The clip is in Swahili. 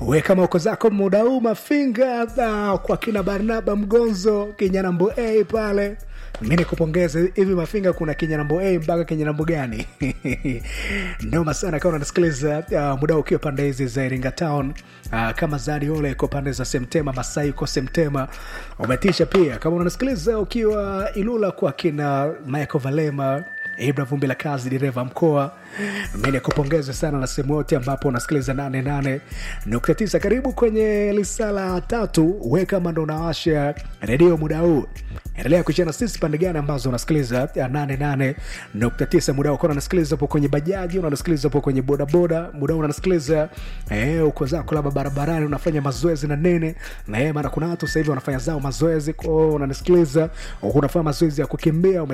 we kama uko zako muda huu mafinga uh, kwa kina barnaba mgonzo kinyanambo a pale mi nikupongeze hivi mafinga kuna kinyanambo a mpaka kinyanambo gani noma sana kama unasikiliza uh, muda ukiwa pande hizi za iringa town uh, kama zadi ole iko pande za semtema masai uko semtema umetisha pia kama unasikiliza ukiwa ilula kwa kina michael valema ibra vumbi la kazi dereva mkoa mi nikupongeze sana na sehemu yote ambapo unasikiliza 88.9 karibu kwenye lisala tatu we kama ndo unawasha redio muda huu endelea kuchana sisi pande gani ambazo unasikiliza 88.9 muda uko unasikiliza upo kwenye bajaji unasikiliza upo kwenye bodaboda muda huu unasikiliza eh, uko zako labda barabarani unafanya mazoezi na nene na eh, maana kuna watu sasa hivi wanafanya zao mazoezi kwao unanisikiliza unafanya mazoezi ya kukimbia ume